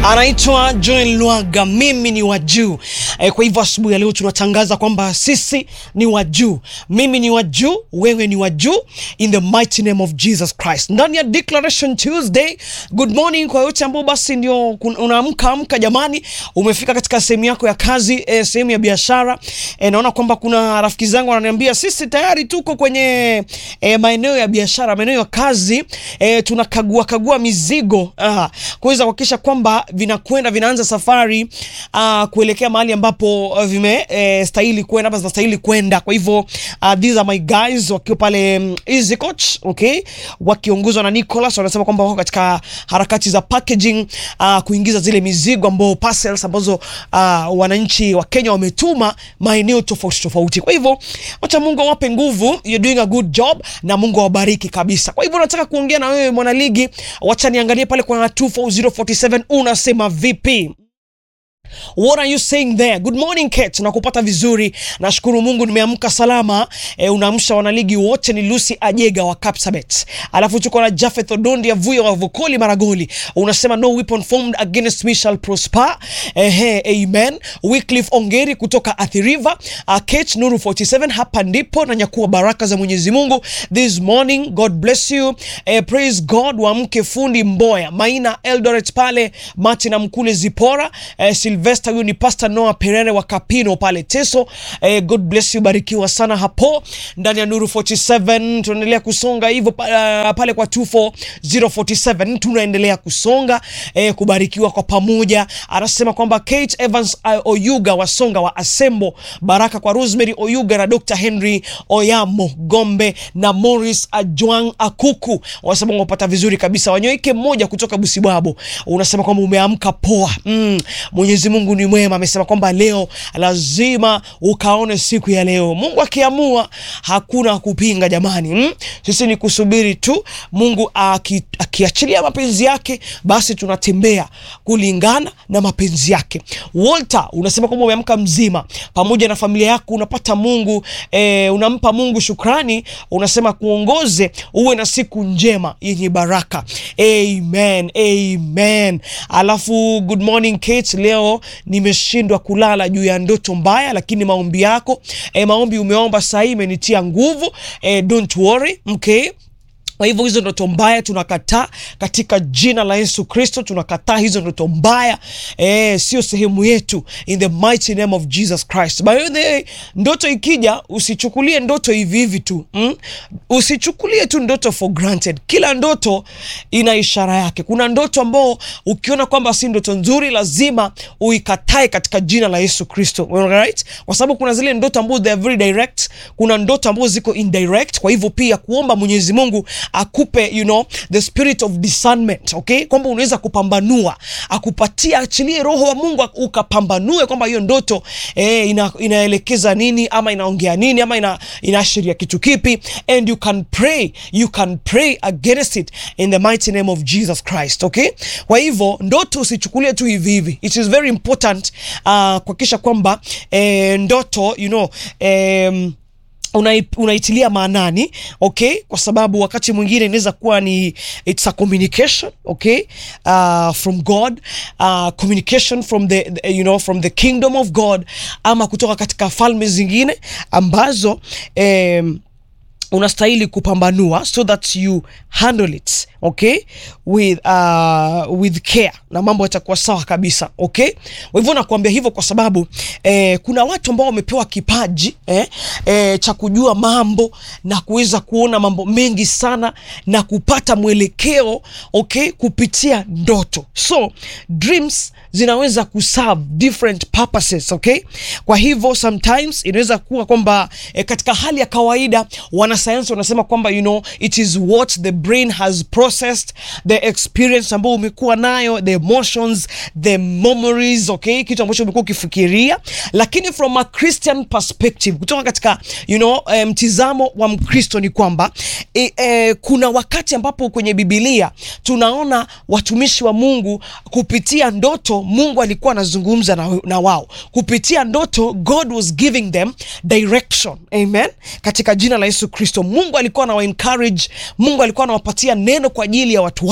anaitwa Joel Lwaga, mimi ni wa juu e. Kwa hivyo asubuhi ya leo tunatangaza kwamba sisi ni wa juu, mimi ni wa juu, wewe ni wa juu, in the mighty name of Jesus Christ. Ndani ya Declaration Tuesday, good morning kwa yote ambao basi ndio unaamka amka, jamani, umefika katika sehemu yako ya kazi e, sehemu ya biashara e, naona kwamba kuna rafiki zangu wananiambia sisi tayari tuko kwenye e, maeneo ya biashara, maeneo ya kazi e, tunakagua kagua mizigo kuweza kuhakikisha kwamba vinakwenda vinaanza safari uh, kuelekea mahali ambapo uh, vime eh, stahili kwenda hapa zinastahili kwenda. Kwa hivyo uh, these are my guys wakiwa pale um, Easy Coach, okay, wakiongozwa na Nicholas, wanasema kwamba wako katika harakati za packaging uh, kuingiza zile mizigo ambao parcels ambazo uh, wananchi wa Kenya wametuma maeneo tofauti tofauti. Kwa hivyo wacha Mungu awape nguvu, you're doing a good job na Mungu awabariki kabisa. Kwa hivyo nataka kuongea na wewe mwanaligi, wacha niangalie pale kwa 24047 unasema vipi? What are you saying there? Good morning Kate, nakupata vizuri. Nashukuru Mungu nimeamka salama. E, unaamsha wanaligi wote ni Lucy Ajega wa Kapsabet. Alafu tuko na Jafeth Odondi ya Vuyo wa Vokoli Maragoli. Unasema no weapon formed against me shall prosper. Ehe, amen. Wycliffe Ongeri kutoka Athi River. Uh, Kate Nuru 47 hapa ndipo na nyakua baraka za Mwenyezi Mungu this morning. God bless you. Eh, praise God wa mke fundi Mboya. Maina Eldoret pale Martin Mkule Zipora. Eh, Sylvester huyu ni Pastor Noah Perere wa Kapino pale Teso. Eh, God bless you, barikiwa sana hapo ndani ya Nuru 47. Tunaendelea kusonga hivyo uh, pale kwa 24047 tunaendelea kusonga eh, kubarikiwa kwa pamoja. Anasema kwamba Kate Evans uh, Oyuga wa Songa wa Asembo, baraka kwa Rosemary Oyuga na Dr. Henry Oyamo Gombe na Morris Ajwang Akuku. Wanasema wapata vizuri kabisa. Wanyoike mmoja kutoka Busibwabo. Unasema kwamba umeamka poa. Mm, Mwenyezi Mungu ni mwema, amesema kwamba leo lazima ukaone siku ya leo. Mungu akiamua hakuna kupinga jamani. Mm? Sisi ni kusubiri tu Mungu aki, akiachilia mapenzi yake, basi tunatembea kulingana na mapenzi yake. Walter unasema kwamba umeamka mzima pamoja na familia yako, unapata Mungu eh, unampa Mungu shukrani, unasema kuongoze uwe na siku njema yenye baraka. Amen, amen. Alafu good morning Kate, leo nimeshindwa kulala juu ya ndoto mbaya, lakini maombi yako eh, maombi umeomba saa hii imenitia nguvu eh, don't worry okay. Kwa hivyo hizo ndoto mbaya tunakataa katika jina la Yesu Kristo, tunakataa hizo ndoto mbaya eh, sio sehemu yetu in the mighty name of Jesus Christ. By the way, ndoto ikija usichukulie ndoto hivi hivi tu mm? Usichukulie tu ndoto for granted. Kila ndoto ina ishara yake. Kuna ndoto ambao ukiona kwamba si ndoto nzuri, lazima uikatae katika jina la Yesu Kristo, right? Kwa sababu kuna zile ndoto ambazo they are very direct, kuna ndoto ambazo ziko indirect. Kwa hivyo pia kuomba Mwenyezi Mungu akupe you know the spirit of discernment okay, kwamba unaweza kupambanua, akupatia, achilie roho wa Mungu ukapambanue kwamba hiyo ndoto eh, ina, inaelekeza nini ama inaongea nini ama ina, inaashiria kitu kipi, and you can pray, you can pray against it in the mighty name of Jesus Christ okay. Kwa hivyo ndoto usichukulie tu hivi hivi, it is very important uh, kuhakikisha kwamba eh, ndoto you know eh, unaitilia maanani okay, kwa sababu wakati mwingine inaweza kuwa ni it's a communication okay, uh, from God uh, communication from the, the you know from the kingdom of God ama kutoka katika falme zingine ambazo um, unastahili kupambanua so that you handle it okay with uh, with care na mambo yatakuwa sawa kabisa okay. Kwa hivyo nakuambia hivyo kwa sababu eh, kuna watu ambao wamepewa kipaji eh, eh, cha kujua mambo na kuweza kuona mambo mengi sana na kupata mwelekeo okay, kupitia ndoto. So dreams zinaweza kuserve different purposes okay. Kwa hivyo sometimes inaweza kuwa kwamba eh, katika hali ya kawaida wanasayansi wanasema kwamba you know it is what the brain has processed the experience ambayo umekuwa nayo the emotions the memories okay, kitu ambacho umekuwa ukifikiria, lakini from a Christian perspective, kutoka katika you know mtizamo um, wa Mkristo ni kwamba e, e, kuna wakati ambapo kwenye Biblia tunaona watumishi wa Mungu kupitia ndoto Mungu alikuwa anazungumza na, na wao kupitia ndoto. God was giving them direction. Amen, katika jina la Yesu Kristo. Mungu alikuwa anawa encourage, Mungu alikuwa anawapatia neno kwa ajili ya watu